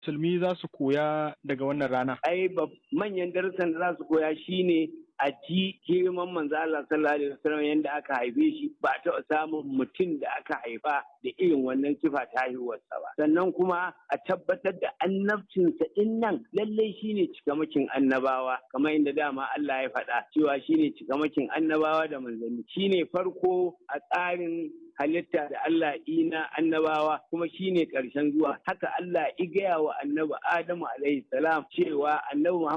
musulmi za su koya daga wannan rana? Ai manyan darussan da za su koya shine a ji girman manzo Allah sallallahu alaihi wasallam yanda aka haife shi ba taɓa samun mutum da aka haifa da irin wannan sifa ta haihuwarsa ba sannan kuma a tabbatar da annabcinsa din nan lallai shine cikamakin annabawa kamar inda dama Allah ya faɗa cewa shine cikamakin annabawa da manzanni shine farko a tsarin halitta da Allah ina annabawa kuma shine ƙarshen zuwa haka Allah ya gaya wa annabi Adamu alaihi salam cewa annabi